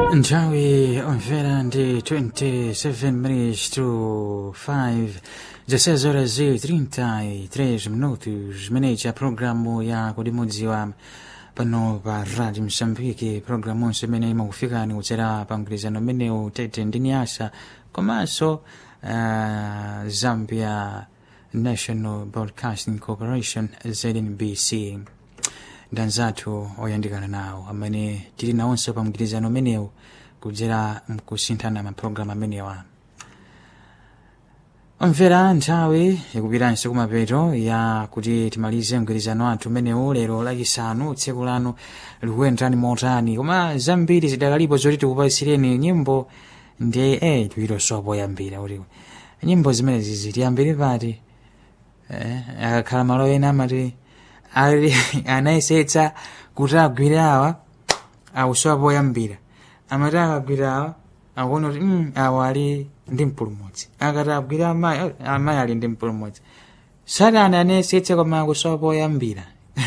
Nthawi omvera ndi 27 minutes to 5 16 horas e 33 minutos zimeneyi ya programu ya kudimudziwa pano pa radio msambiki programu onse imene imakufikani kudzera pa mgwirizano umenewu tete ndi nyasa komanso uh, zambia national broadcasting corporation znbc ndanzathu oyandikana nawo amene tili nawonso pa mgwirizano umenewu kudzera mkusinthana mapulogalamu amenewa omvera nthawi ikupitanso kumapeto ya kuti timalize mgwirizano wathu umenewu lero lachisanu tsiku lanu likuyenderani motani koma zambiri zidakalipo zoti tikupasireni nyimbo ndi eh tiwiroso poyambira kuti nyimbo zimenezi zitiyambire pati eh, akakhala malo ena amati ali anayesetsa kuti agwire awa awusowa poyambira amati akagwira awa akuona kuti mm, awa ali ndi mpulumutsi akati agwira amayi oh, amayi ali ndi mpulumutsi satana anayesetsa koma akusowa poyambira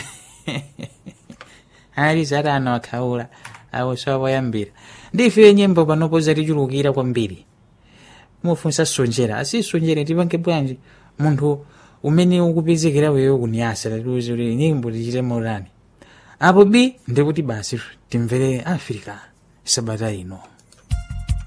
ali satana wakhaula akusowa poyambira ndife nyimbo panopo zatichulukira kwambiri mufunsa sonjera asisonjere tipange bwanji munthu umene ukupezekera wewe kuniyasa tatiuze kuti nyimbo tichite motani apo b ndikuti basi timvere africa sabata ino